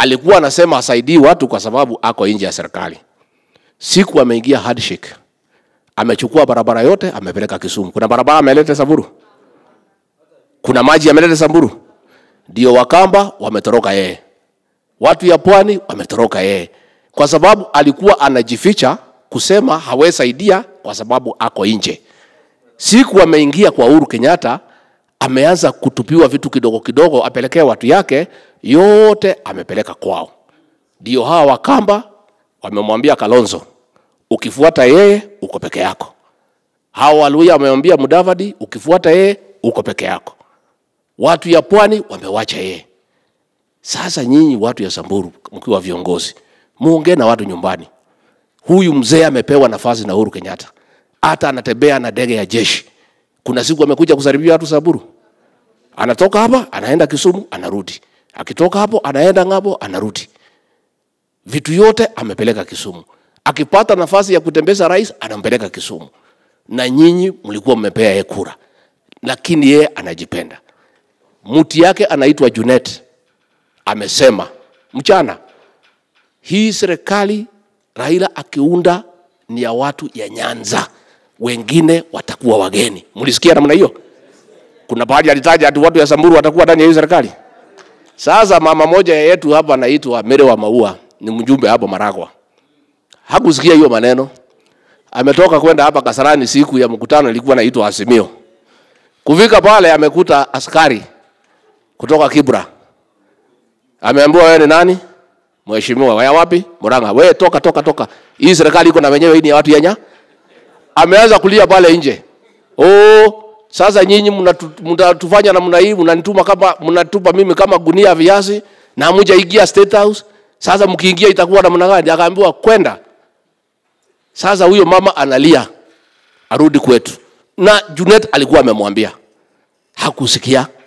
alikuwa anasema asaidii watu kwa sababu ako nje ya serikali. Siku ameingia handshake, amechukua barabara yote amepeleka Kisumu. Kuna barabara ameleta Samburu, kuna maji ameleta Samburu, ndio Wakamba wametoroka yeye, watu ya pwani wametoroka yeye, kwa sababu alikuwa anajificha kusema hawezi saidia kwa sababu ako nje. Siku ameingia kwa Uhuru Kenyatta, ameanza kutupiwa vitu kidogo kidogo apelekee watu yake, yote amepeleka kwao. Ndio hawa Wakamba wamemwambia Kalonzo, ukifuata yeye uko peke yako. Hawa Waluya wamemwambia Mudavadi, ukifuata yeye uko peke yako. Watu ya pwani wamewacha yeye. Sasa nyinyi watu ya Samburu mkiwa viongozi, muongee na watu nyumbani. Huyu mzee amepewa nafasi na Uhuru Kenyatta, hata anatembea na ndege ya jeshi. Kuna siku amekuja kusalimia watu Samburu, anatoka hapa anaenda Kisumu, anarudi, akitoka hapo anaenda ng'ambo, anarudi. Vitu yote amepeleka Kisumu. Akipata nafasi ya kutembeza rais, anampeleka Kisumu. Na nyinyi mlikuwa mmepea yeye kura, lakini yeye anajipenda. Mti yake anaitwa Junet amesema mchana hii serikali Raila akiunda ni ya watu ya Nyanza, wengine watakuwa wageni. Mlisikia namna hiyo? Kuna baadhi alitaja ati watu ya Samburu watakuwa ndani ya hii serikali. Sasa mama moja yetu hapa anaitwa Mere wa Maua, ni mjumbe hapo Maragwa, hakusikia hiyo maneno. Ametoka kwenda hapa Kasarani, siku ya mkutano ilikuwa inaitwa Azimio. Kufika pale amekuta askari kutoka Kibra, ameambiwa wewe ni nani? Mheshimiwa, waya wapi? Murang'a. Wewe toka toka toka. Hii serikali iko na wenyewe, hii ni ya watu yenya. Ameanza kulia pale nje. Oh, sasa nyinyi mnatu- mnatufanya namna hii, mnanituma kama mnatupa mimi kama gunia ya viazi na hamuja ingia State House. Sasa mkiingia itakuwa namna gani? Akaambiwa kwenda. Sasa huyo mama analia arudi kwetu, na Junet alikuwa amemwambia, hakusikia.